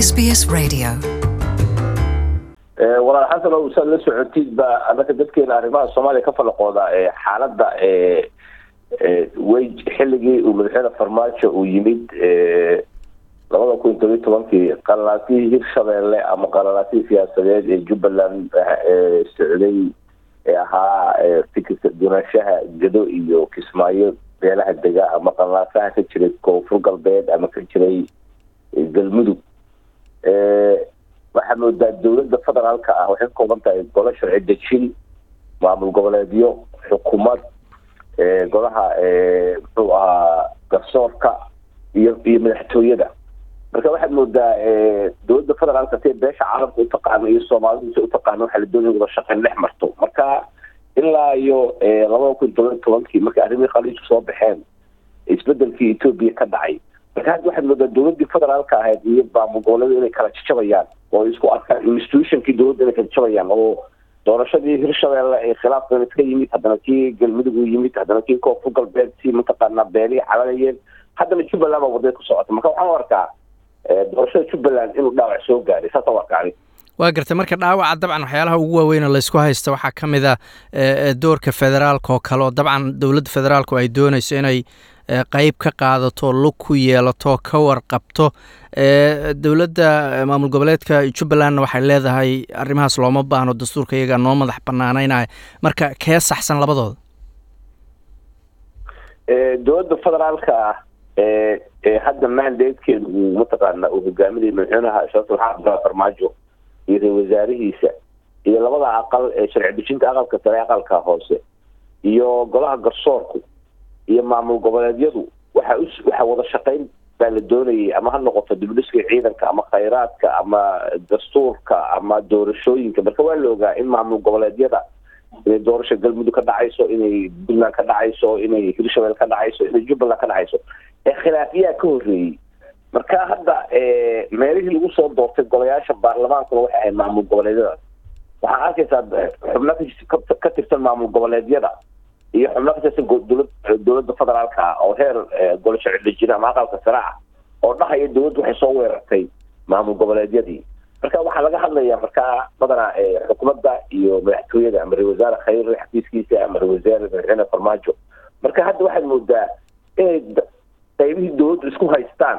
SBS Radio. walaal xasan oo saad la socotid ba anaka dadkeena arrimaha soomaaliya ka falaqooda xaaladda way xilligii uu madaxweyne farmaajo uu yimid labada kun todobiy tobankii qalalaasihii hirshabeelle ama qalalaasihii siyaasadeed ee jubbaland socday ee ahaa fikirka dunaashaha gado iyo kismaayo beelaha dega ama qalalaasaha ka jiray koonfur galbeed ama ka jiray galmudug waxaa moodaa dowladda federaalka ah waxay ka kooban tahay golo sharci dejin maamul goboleedyo xukuumad golaha muxuu ahaa garsoorka iyo iyo madaxtooyada marka waxaad moodaa dowladda federaalka si beesha caalamka utaqaano iyo soomaalidu si utaqaano waxaa la doonaya wada shaqeyn dhex marto marka ilaa iyo labada kun toban tobankii markii arrimihii khaliijku soo baxeen isbedelkii etoobiya ka dhacay marka hadda waxaad moodaa dowladdii federaalka ahayd iyo maamul goboleedu inay kala jajabayaan oo isku arkaan institutionkii dowladda inay kala jabayaan oo doorashadii hirshabeelle ee khilaafkan iska yimid haddana kii galmudug u yimid haddana kii koonfur galbeed si mataqaanaa beelihii calanayeen haddana jubbaland baa wadada ku socota marka waxaan u arkaa doorashada jubbaland inuu dhaawac soo gaaray saasaan u arkaa ani waa gartay marka dhaawaca dabcan waxyaalaha ugu waaweyn oo laysku haysta waxaa ka mid a doorka federaalka oo kale oo dabcan dowladda federaalku ay doonayso inay qeyb ka qaadato lug ku yeelato ka warqabto dowladda maamul goboleedka jubbalandna waxay leedahay arrimahaas looma baahno dastuurka iyaga noo madax banaanaynaya marka kee saxsan labadooda dowladda federaalka ah ee hadda mandatekeedu uu mataqaana uu hogaaminayay madaxweynaha sheekh maxamed abdullahi farmaajo iyo ra wasaarihiisa iyo labada aqal ee sharci dejinta aqalka sare aqalka hoose iyo golaha garsoorku iyo maamul goboleedyadu waxa waxa wada shaqeyn baa la doonayay ama ha noqoto dibdhiska ciidanka ama khayraadka ama dastuurka ama doorashooyinka marka waa la ogaa in maamul goboleedyada inay doorasha galmudug ka dhacayso inay puntland ka dhacayso inay hirshabelle ka dhacayso inay jubbaland ka dhacayso ee khilaafiyaa ka horreeyey marka hadda meelihii lagu soo doortay golayaasha baarlamaankuna waxay ahayd maamul goboleedyadaas waxaa arkaysaa xubno ka tirsan maamul goboleedyada iyo xubno ka tirsan dowlad dowladda federaalka ah oo heer golo sharci dejin ama aqalka sare ah oo dhahaya dowladdu waxay soo weerartay maamul goboleedyadii marka waxaa laga hadlayaa markaa badanaa xukuumadda iyo madaxtooyada ama ra wasaare khayre xafiiskiisa ama ra wasaare madaxweyne farmaajo marka hadda waxaad moodaa inay qaybihii dowladdu isku haystaan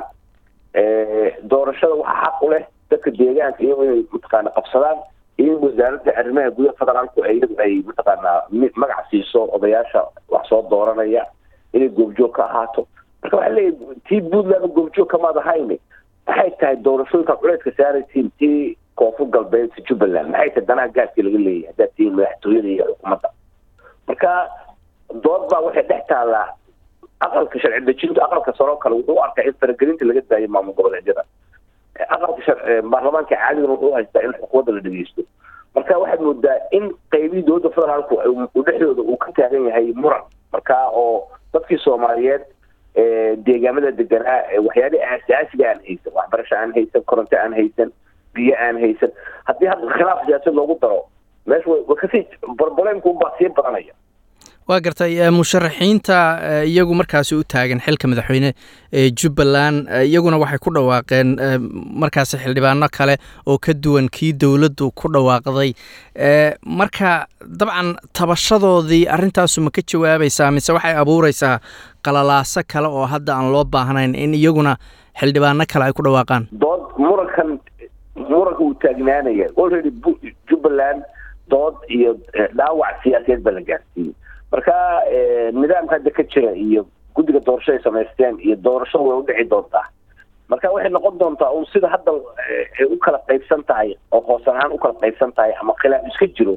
doorashada waxaa xaq u leh dadka deegaanka iyago inay mataqaana qabsadaan iyo in wasaaradda arrimaha gudaha federaalku iyadu ay mataqaanaa magac siiso odayaasha wax soo dooranaya inay goobjoog ka ahaato marka waxaa leeyahy tii puntland goobjoog kamaad ahayni maxay tahay doorashooyinka culeedka saaraytiin tii koonfur galbeed si jubbaland maxay tahay danaha gaadkii laga leeyahay haddaad tihiin madaxtooyada iyo xukuumadda marka dood baa waxay dhex taallaa aqalka sharci dejinta aqalka saroo kale wuxuu arkaa in faragelinta laga daayo maamul goboleedyada aqalka baarlamaanka caadigana wuxuu haystaa in xukuumadda la dhegeysto marka waxaad moodaa in qaybihii dowladda federaalku dhexdooda uu ka taagan yahay muran marka oo dadkii soomaaliyeed deegaamada deganaa waxyaalihii aasaasiga aan haysan waxbarasho aan haysan koronto aan haysan biyo aan haysan haddii hadda khilaaf siyaasad loogu daro meesha wa kasii barbareemku unbaa sii badanaya waa gartay musharaxiinta iyagu markaasi u taagan xilka madaxweyne ee jubbaland iyaguna waxay ku dhawaaqeen markaasi xildhibaano kale oo ka duwan kii dowladdu ku dhawaaqday marka dabcan tabashadoodii arrintaasu ma ka jawaabaysaa mise waxay abuureysaa qalalaaso kale oo hadda aan loo baahnayn in iyaguna xildhibaano kale ay ku dhawaaqaan dood murankan muranka uu taagnaanaya already jubbaland dood iyo dhaawac siyaasadeed baa la gaarsiiyey marka nidaamka hadda ka jira iyo guddiga doorasho ay samaysteen iyo doorashada way udhici doontaa marka waxay noqon doontaa un sida hadda ay u kala qaybsan tahay oo hoos ahaan u kala qaybsan tahay ama khilaaf iska jiro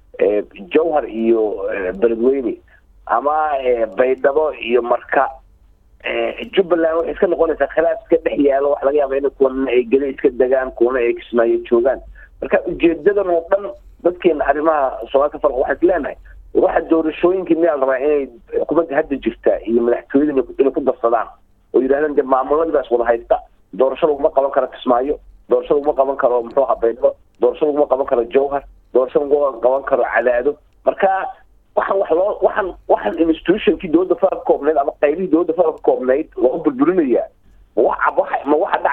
jowhar iyo beledweyne ama baydhabo iyo marka jubbaland waxay iska noqonaysaa khilaaf iska dhex yaalo wax laga yaaba in kuwana ay geli iska degaan kuwana ay kismaayo joogaan marka ujeedadan oo dhan dadkeena arrimaha soomaali ka farqa waxaan is leenahay waxa doorashooyinkii miyaa la rabaa inay xukuumadda hadda jirta iyo madaxtooyada inay ku darsadaan oo yidhahdaan dee maamuladii baa is wada haysta doorasho laguma qaban karo kismaayo doorasho laguma qaban karo muxuu ahaa baydhabo doorasho laguma qaban karo jowhar doorasho laguma qaban karo cadaado marka waxaan wax loo waxaan waxaan institutionkii dowladda federal ka koobnayd ama qaybihii dowladda federal ka koobnayd loo burburinayaa ma waxa waxa ma waxa dhacaya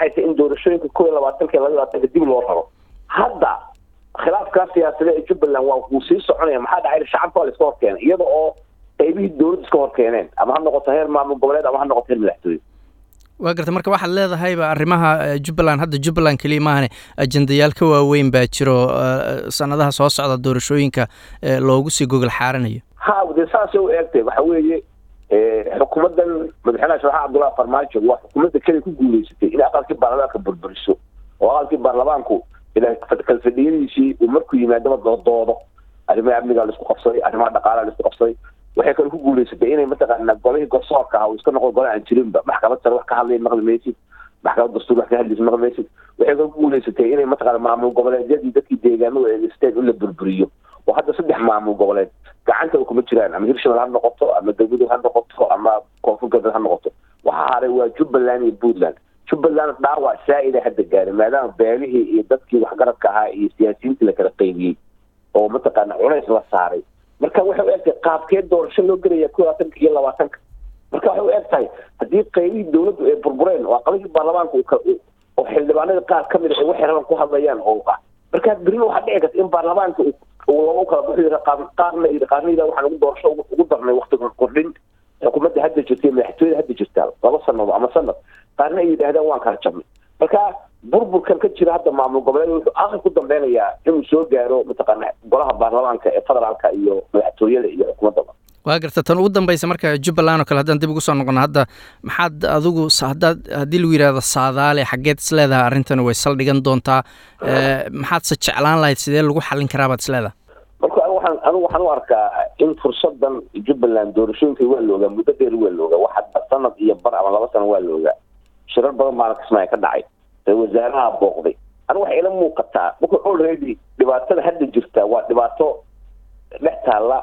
dhacaysa in doorashooyinka kow iyo labaatanka iyo laba labaatanka dib loo raro hadda khilaafkaa siyaasade ee jubbaland waa wuu sii soconaya maxaa dhacay shacabka waa la iska horkeenay iyada oo qaybihii dowladda iska horkeeneen ama ha noqoto heer maamul goboleed ama ha noqoto heer madaxtooye waa garta marka waxaad leedahayba arrimaha jubbaland hadda jubbaland keliya maahane ajendayaal ka waaweyn baa jiro sanadaha soo socda doorashooyinka loogu sii gogol xaaranayo ha dee saasay u eegtay waxa weeye xukuumaddan madaxweynaha sharaxa cabdullahi farmaajo waa xukuumadda keliya ku guuleysatay in aqalkii baarlamaanka burburiso oo aqalkii baarlamaanku kalfadhiyadiisii uu markuu yimaadaba doodo arrimaha amnigaa laisku qabsaday arrimaha dhaqaalaha laisku qabsaday waxay kale ku guuleysatay inay mataqaana golihii garsoorka aha uu iska noqdo gole aan jirinba maxkamad sare wax ka hadlaya maqli maysid maxkamad dastuur wax ka hadlaysa maqli maysid waxay kale ku guuleysatay inay mataqaana maamul goboleedyadii dadkii deegaanadu eegeysteen in la burburiyo oo hadda saddex maamul goboleed gacanta kuma jiraan ama hirshabelle ha noqoto ama galmudug ha noqoto ama koonfur galbeed ha noqoto waxaa haray waa jubbaland iyo puntland jubbaland dhaawac saa-ida hadda gaaray maadaama beelihii iyo dadkii waxgaradka ahaa iyo siyaasiyiintii la kala qaybiyey oo mataqaana culays la saaray marka waxay u eg tahay qaabkee doorasho loo gelaya ko labaatanka iyo labaatanka marka waxay u eg tahay haddii qaybihii dowladdu ay burbureen oo aqalihii baarlamaanka oo xildhibaanada qaar kamid a ay waxay raban ku hadlayaan oo ah marka berina waxaa dhici karta in baarlamaanka uu loogu kala baxo yiri qaarna yiri qaarna yiri waxaan ugu doorasho ugu darnay waqti kordhin xukuumadda hadda jirta iyo madaxtooyada hadda jirtaa laba sanado ama sanad qaarna ay yidhaahdaan waan kala jabnay marka burburkan ka jira hadda maamul goboleed wuxuu aqal ku dambeynayaa inuu soo gaaro mataqaana golaha baarlamaanka ee federaalka iyo madaxtooyada iyo xukuumaddaba waa garta tan ugu dambeysa marka jubbaland oo kale haddaan dib ugu soo noqono hadda maxaad adigu hadaad haddii lagu yidhahdo saadaale xaggeed is leedahay arrintan way saldhigan doontaa maxaadse jeclaan lahayd sidee lagu xallin karaa baad is leedahay marka anigu waxaan anigu waxaan u arkaa in fursadan jubbaland doorashooyinka waa la ogaa muddo dheer waa la ogaa waxa sanad iyo bar ama laba sano waa la ogaa shirar badan baana kismaayo ka dhacay ee wasaaraha booqday anigu waxay ila muuqataa marka already dhibaatada hadda jirta waa dhibaato dhex taalla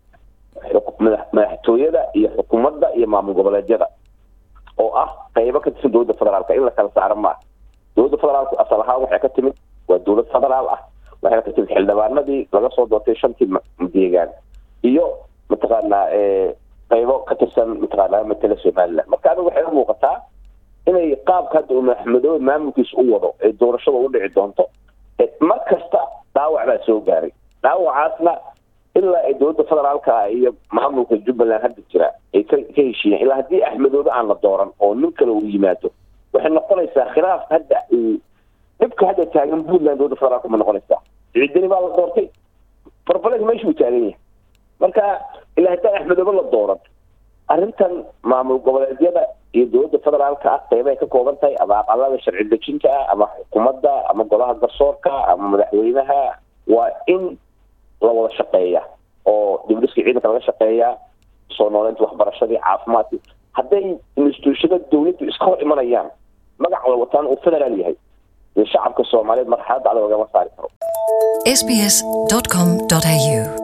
madaxtooyada iyo xukuumadda iyo maamul goboleedyada oo ah qaybo ka tirsan dowladda federaalka in la kala saaro maaha dowladda federaalku asal ahaan waxay ka timid waa dowlad federaal ah waxay ka timid xildhibaanadii laga soo doortay shantii deegaan iyo mataqaanaa qaybo ka tirsan mataqaanaa matala somaliland marka anigu waxay u muuqataa inay qaabka hadda uu madaxmadoobe maamulkiisa u wado ee doorashada u dhici doonto mar kasta dhaawac baa soo gaaray dhaawacaasna ilaa ay dowladda federaalka iyo maamulka jubbaland hadda jira ay ka ka heshiiyeen ilaa haddii axmedoobe aan la dooran oo nin kale uu yimaado waxay noqonaysaa khilaaf hadda dhibka hadda taagan puntland dowladda federaalka ma noqonaysaa ciidani baa la doortay barbareed meesha uu taagan yahay marka ilaa haddaan axmedoobe la dooran arrintan maamul goboleedyada iyo dowladda federaalka ah qeybaay ka kooban tahay ama aqalada sharci dejinta ah ama xukuumadda ama golaha garsoorka ama madaxweynaha waa in la wada shaqeeya oo dibdhiska ciidanka laga shaqeeyaa soo nooleynta waxbarashadii caafimaadkii hadday instituushada dowladdu iska hor imanayaan magac wada wataan uu federaal yahay shacabka soomaaliyeed marxaladda adag lagama saari karo sbs.com.au